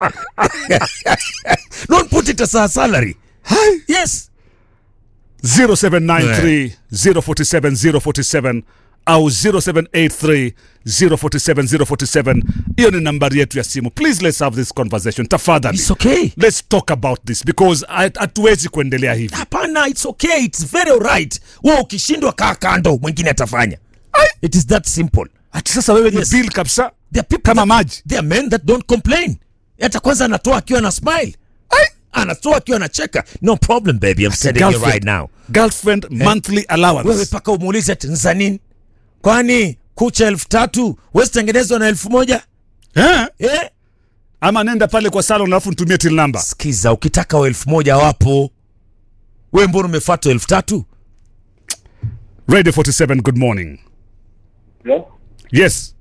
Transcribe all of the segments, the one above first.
don't put it as a salary yes 0793 047 047 au 0783 047 047 hiyo ni nambari yetu ya simu please let's have this conversation tafadhali it's okay let's talk about this because hat- hatuwezi kuendelea hivi hapana it's okay it's very alright wewe ukishindwa kaa kando mwingine atafanya it is that simple ati sasa wewe Yes. ni bill kabisa There are people Kama that, maji. There are men that don't complain. Hata kwanza anatoa akiwa na smile. Anatoa akiwa anacheka. No problem baby, I'm telling you right now. girlfriend monthly Wewe allowance paka umuulize ati za nini? Kwani kucha elfu tatu wezi tengenezwa na elfu moja? eh? Eh? ama nenda pale kwa salon alafu nitumie till number Sikiza, ukitaka wa elfu moja wapo. Wewe mbona umefuatwa elfu tatu? radio 47 good morning Hello? yes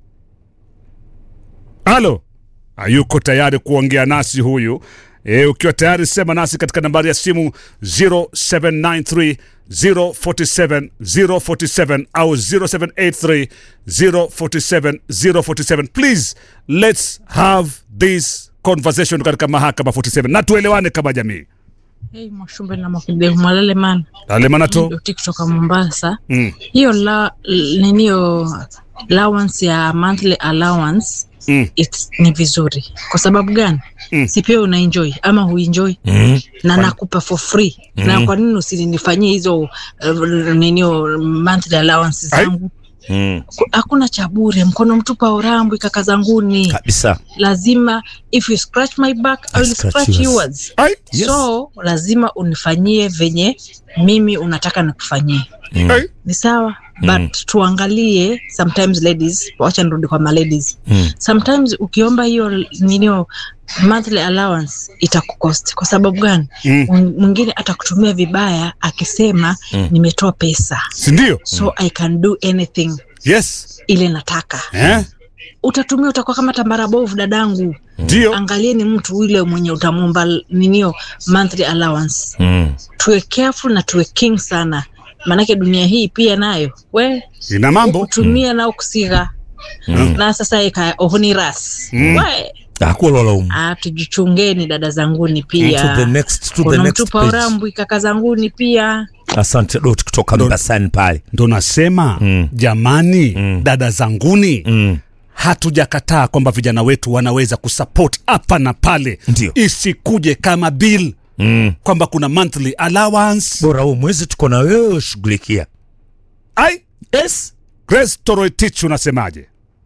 halo hayuko tayari kuongea nasi huyu e, ukiwa tayari sema nasi katika nambari ya simu 0793 047 047 au 0783 047 047 please let's have this conversation katika mahakama 47 na tuelewane kama jamii Hey, Mwashumbe na Mwakidevu Mwalele man alemanato Doti kutoka Mombasa. mm. Hiyo la ninio allowance ya monthly allowance Mm. it's, ni vizuri kwa sababu gani? Mm. Si pia una enjoy ama huenjoy Mm. na nakupa for free na kwa nini usinifanyie hizo uh, ninio monthly allowances Ai. zangu? Mm. Ku- Hakuna cha bure, mkono mtupa urambwi kaka zanguni. Kabisa. Lazima if you scratch my back I I will scratch scratch yours. yours. Ai, Yes. so lazima unifanyie venye mimi unataka nikufanyie ai. ni sawa but tuangalie sometimes ladies wacha nirudi kwa maladies Mm. sometimes ukiomba hiyo ninio monthly allowance itakukost kwa sababu gani Mm. Mw- mwingine atakutumia vibaya akisema nimetoa pesa sindio so i can do anything yes ile nataka eh? utatumia utakuwa kama tambara bovu dadangu ndio angalieni mtu yule mwenye utamwomba ninio monthly allowance Mm. tuwe careful na tuwe king sana maanake dunia hii pia nayo we ina mambo kutumia nao kusiga na sasa ika ohoni ras Mm. we Hakulola umu. ah, tujichungeni dada zanguni To the pia next to the kuna next mtupa page. urambwi kaka zanguni pia Asante Dot kutoka Mbasani pale. ndo nasema Mm. jamani Mm. dada zanguni Mm. hatujakataa kwamba vijana wetu wanaweza kusupport hapa na pale Ndio. isikuje kama bill Mm. kwamba kuna monthly allowance Bora huu mwezi tuko na wewe ushughulikia. ai Yes. grace toroitich unasemaje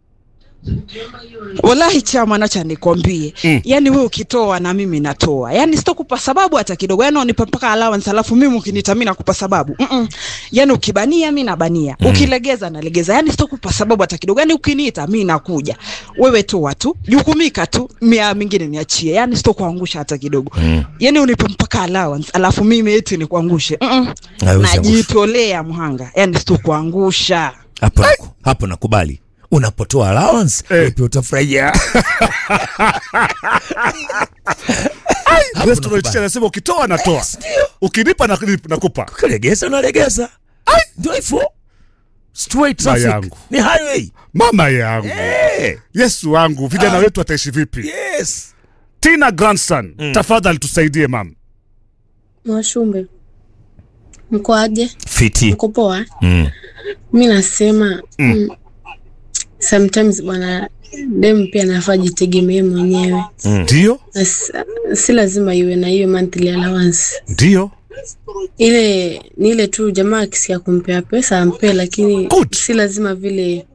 Wallahi chama nacha nikwambie Mm. mm. Yani wewe ukitoa na mimi natoa, yani sitokupa sababu hata kidogo, yani unipa mpaka allowance, alafu mimi ukiniita mimi nakupa sababu mm -mm. Yani ukibania mimi nabania mm. Ukilegeza nalegeza, yani sitokupa sababu hata kidogo, yani ukiniita mimi nakuja. Wewe toa tu, jukumika tu, mia mingine niachie, yani sitokuangusha hata kidogo mm. Yani unipe mpaka allowance, alafu mimi eti nikuangushe mm -mm. Haiwezi angusha. Najitolea mhanga, yani sitokuangusha. Hapo naku- hapo nakubali. Unapotoa allowance, Eh. wewe pia utafurahia. grace toroitich anasema ukitoa natoa Yes, ndio. ukinipa na- nakupa Kulegeza unalegeza. Ndio hivyo. Straight Mama traffic. yangu. Ni highway. mama yangu Eh. yesu wangu vijana wetu wataishi vipi Yes. tina grandson tafadhali tusaidie mam Mwashumbe, mko aje? Fiti. Mko poa? Mm. Mi nasema mm. sometimes bwana dem pia nafaa jitegemee mwenyewe ndio na si, si lazima iwe na hiyo monthly allowance. ndio Ile ni ile tu jamaa akisikia kumpea pesa ampe, lakini Good. si lazima vile,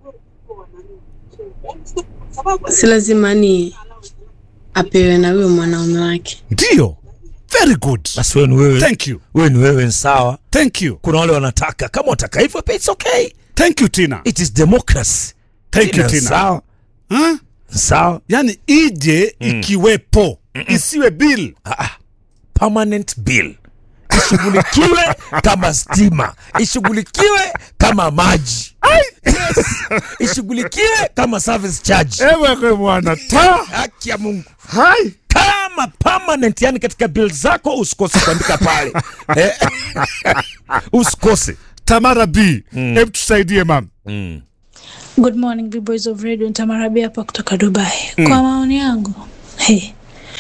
si lazima ni apewe na huyo mwanaume wake. ndio very good Basi wewe ni wewe. thank you Wewe ni wewe ni sawa. thank you Kuna wale wanataka kama wataka hivyo pia it's okay. thank you tina It is democracy. thank you tina Sawa. huh? Sawa. yani ije ikiwepo isiwe bill Ah, ah. permanent bill ishughulikiwe kama stima ishughulikiwe kama maji yes. ishughulikiwe kama service charge ewe kwe mwana ta haki ya mungu hai kama permanent yani katika bill zako usikose kuandika pale eh? usikose tamara b hebu tusaidie mam Good morning, big boys of radio. Ntamarabia hapa kutoka Dubai. Kwa maoni yangu, hey,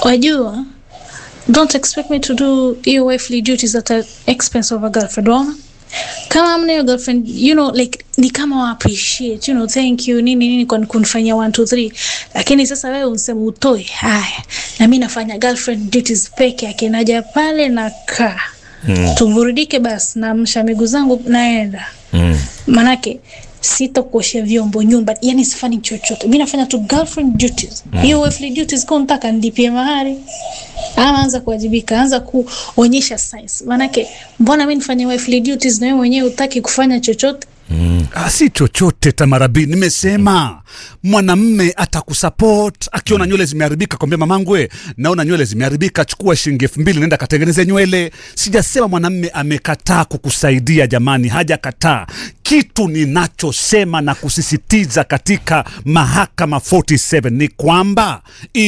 wajua don't expect me to do hiyo wifely duties at the expense of a girlfriend waona kama amna hiyo girlfriend you know like ni kama wa appreciate you know thank you nini nini kwa kunifanyia 1 2 3 lakini sasa wewe unsema utoe haya na mimi nafanya girlfriend duties peke yake naja pale na kaa mm. tuburudike basi naamsha miguu zangu naenda Mm. manake sitakuoshea vyombo nyumba yani sifanyi chochote mi nafanya tu girlfriend duties hiyo wifely duties kwa nataka nilipie mahari ama anza kuwajibika anza kuonyesha science manake mbona mi nifanye wifely duties na wewe mwenyewe utaki kufanya chochote Ah, si chochote tamarabi nimesema mwanamme atakusupport akiona nywele zimeharibika kwambia mamangu we naona nywele zimeharibika chukua shilingi elfu mbili nenda katengeneze nywele sijasema mwanamme amekataa kukusaidia jamani hajakataa kitu ninachosema na kusisitiza katika mahakama 47 ni kwamba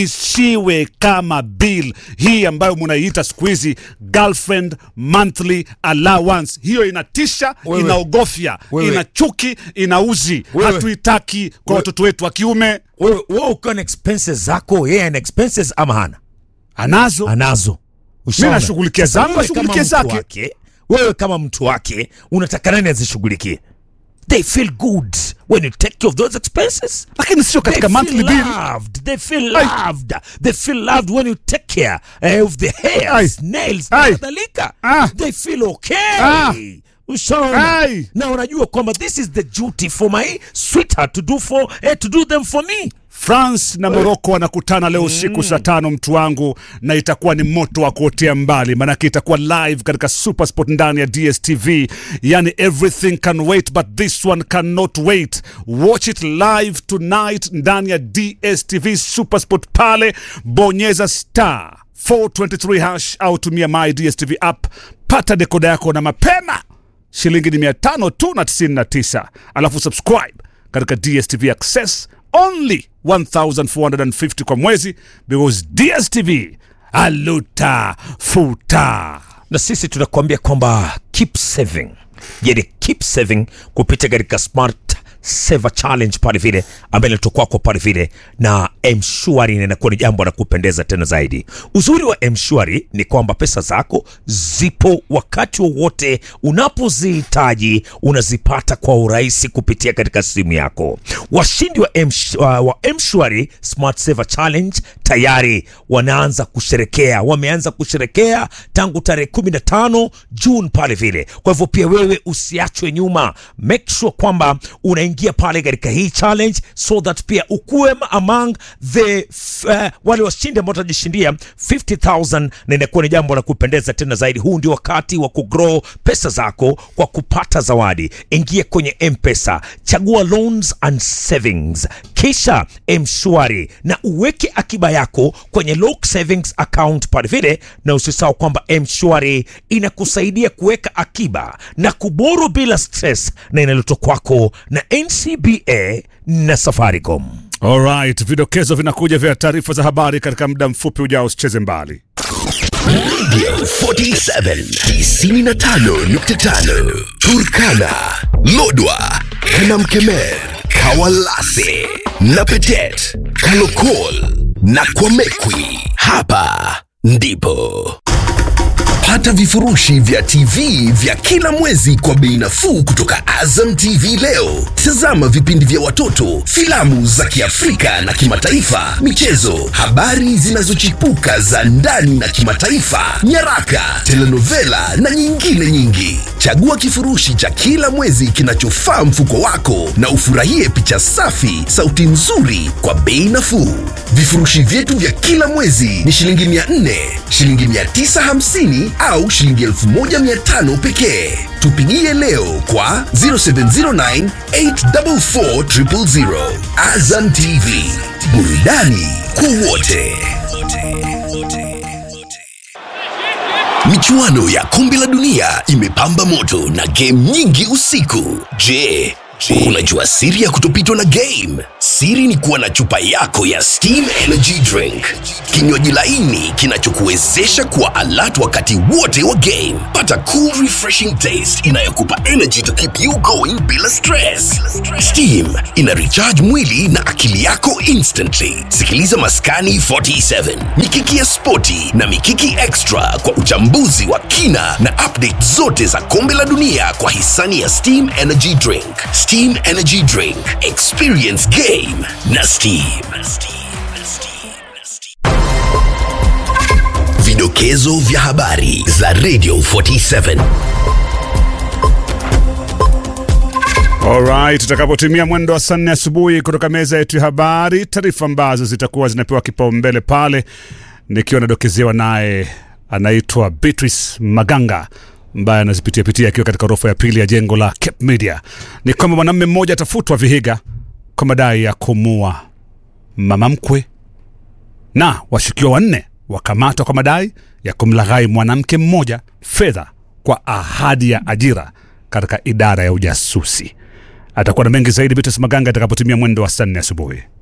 isiwe kama bill hii ambayo munaiita siku hizi girlfriend monthly allowance hiyo inatisha Wewe. inaogofya Wewe. ina chuki ina uzi Wewe. hatuitaki kwa Wewe. watoto wetu wa kiume wewe wewe ukiwa na expenses zako yeye ana expenses ama hana anazo anazo Ushaona? nashughulikia Sasa zangu, wewe ashughulikie kama mtu zake. wake, wewe kama mtu wake unataka nani azishughulikie they feel good when you take care of those expenses lakini sio katika they monthly feel bill loved. They feel Ai. loved. They feel loved when you take care uh, of the hairs, Ai. nails na Ai. kadhalika. Ah. They feel okay. Ah. Ushaona? Ai. Na unajua kwamba this is the duty for my sweetheart to do for eh, to do them for me. france na moroko wanakutana leo usiku saa tano mtu wangu na itakuwa ni moto wa kuotea mbali maanake itakuwa live katika supersport ndani ya dstv yani everything can wait but this one cannot wait watch it live tonight ndani ya dstv supersport pale bonyeza star 423 hash au tumia my dstv app pata dekoda yako na mapema shilingi ni mia tano tu na tisini na tisa alafu subscribe katika dstv access only 1450 kwa mwezi because dstv aluta futa na sisi tunakuambia kwamba keep saving yani keep saving kupitia katika smart saver challenge pale vile ambayo inaletwa kwako pale vile na mshwari na inakuwa ni jambo la kupendeza tena zaidi uzuri wa mshwari ni kwamba pesa zako zipo wakati wowote unapozihitaji unazipata kwa urahisi kupitia katika simu yako washindi wa, Msh, wa, wa mshwari smart saver challenge tayari wanaanza kusherekea wameanza kusherekea tangu tarehe 15 june pale vile kwa hivyo pia wewe usiachwe nyuma make sure kwamba unaingia pale katika hii challenge so that pia ukuwe among the f- uh, wale washindi ambao watajishindia 50000 na inakuwa ni jambo la kupendeza tena zaidi huu ndio wakati wa kugrow pesa zako kwa kupata zawadi ingia kwenye mpesa chagua loans and savings kisha mshwari na uweke akiba yako kwenye lock savings account pale vile na usisahau kwamba mshwari inakusaidia kuweka akiba na kuboro bila stress na inaletwa kwako na ncba na safaricom alright vidokezo vinakuja vya taarifa za habari katika muda mfupi ujao usicheze mbali 47 95.5 Turkana, Lodwa, Kanamkemer, Kawalase, Napetet, Kalokol na Kwamekwi. Hapa ndipo pata vifurushi vya TV vya kila mwezi kwa bei nafuu kutoka Azam TV leo. Tazama vipindi vya watoto, filamu za Kiafrika na kimataifa, michezo, habari zinazochipuka za ndani na kimataifa, nyaraka, telenovela na nyingine nyingi. Chagua kifurushi cha kila mwezi kinachofaa mfuko wako na ufurahie picha safi, sauti nzuri kwa bei nafuu. Vifurushi vyetu vya kila mwezi ni shilingi 400, shilingi 950 au shilingi 1500 pekee. Tupigie leo kwa 0709 844 000. Azam TV, burudani kwa wote. Michuano ya kombe la dunia imepamba moto na game nyingi usiku. Je, Je, unajua siri ya kutopitwa na game? Siri ni kuwa na chupa yako ya Steam Energy Drink, kinywaji laini kinachokuwezesha kuwa alert wakati wote wa game. Pata cool refreshing taste inayokupa energy to keep you going bila stress. Steam ina recharge mwili na akili yako instantly. Sikiliza Maskani 47, Mikiki ya Spoti na Mikiki Extra kwa uchambuzi wa kina na update zote za kombe la dunia kwa hisani ya Steam Energy Drink. Steam Energy Drink, experience game na Steam. Vidokezo vya habari za Radio 47. Alright, tutakapotimia mwendo wa saa nne asubuhi kutoka meza yetu ya habari, taarifa ambazo zitakuwa zinapewa kipaumbele pale, nikiwa nadokezewa naye anaitwa Beatrice Maganga ambaye anazipitia pitia akiwa katika orofa ya pili ya jengo la Cape Media, ni kwamba mwanamume mmoja atafutwa Vihiga kwa madai ya kumua mama mkwe na washukiwa wanne wakamatwa kwa madai ya kumlaghai mwanamke mmoja fedha kwa ahadi ya ajira katika idara ya ujasusi. Atakuwa na mengi zaidi Beatrice Maganga atakapotimia mwendo wa saa nne asubuhi.